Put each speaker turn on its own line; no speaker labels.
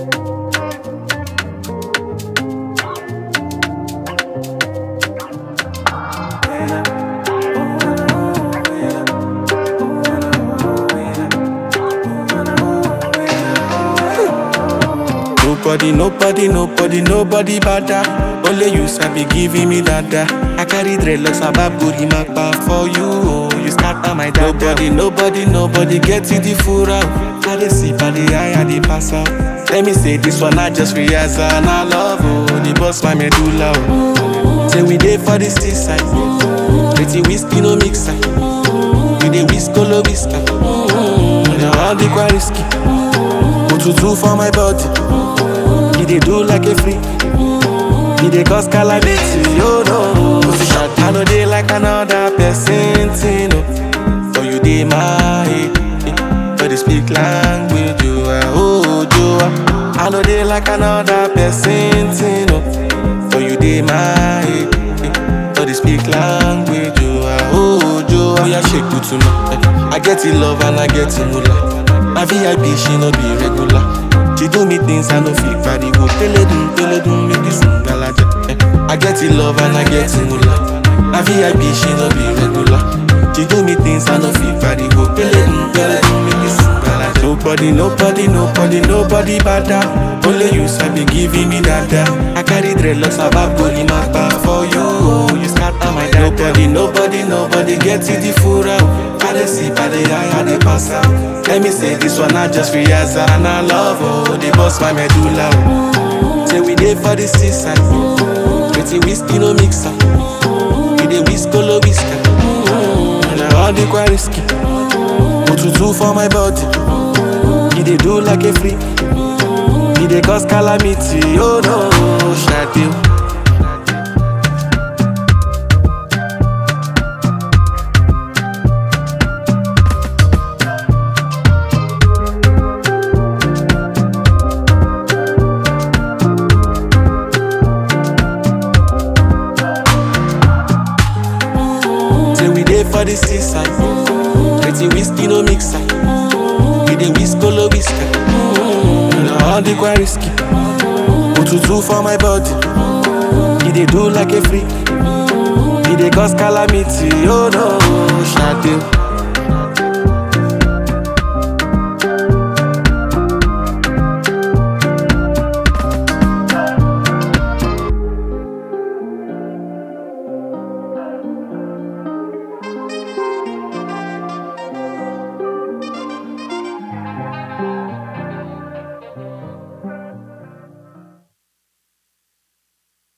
Nobody, nobody, nobody, nobody bada. Only you sabi giving me dada. I carry dreadlocks about booty mapa for you. Oh, you scatter my dada. Nobody, nobody, nobody get it the full out. I dey see by the eye, I dey pass out. Let me say this one, I just realize and I love oh, the boss my medulla. Oh. Say we dey for the seaside. Pretty whiskey no mix side. We dey whisk all whisker. Mm-hmm. Now all the quite risky. Otutu for my body. He dey do like a freak. He dey cause calamity, oh no. Position, I know they like another person, thing, oh. For you dey my head, but they speak language, you are oh, you are. I know they like another person, thing, oh. For you dey my head, but they speak language, you are oh, you are. Yeah, shake good to know. I get in love and I get in moolah. My VIP, she no be regular. She do me things I no fit carry go. Pele dum, pele dum, make this ngalaja. Eh. I get in love and I get in moolah. My VIP, she no be regular. She do me things I no fit carry go. Pele dum, pele dum, make this ngalaja. Nobody, nobody, nobody, nobody bada. Only you sabi giving me dada. I carry dreadlocks about body mapa for you. Oh, you scatter my dada. Nobody, nobody, nobody get it the full out. I dey see by the eye, I dey pass out. Let me say this one, I just realize and I love oh, the boss my medulla. Oh. Say we dey for the seaside, pretty whiskey no mixer. We dey whisk all whisker. Mm-hmm. Now all the quite risky. Otutu for my body, he dey do like a freak. He dey cause calamity, oh no, Shadil. Say we dey for the seaside. Pretty whiskey no mixer. We dey whisk all whisker. Now all the quite risky. Otutu for my body. He dey do like a freak. He dey cause calamity. Oh no, Shadil.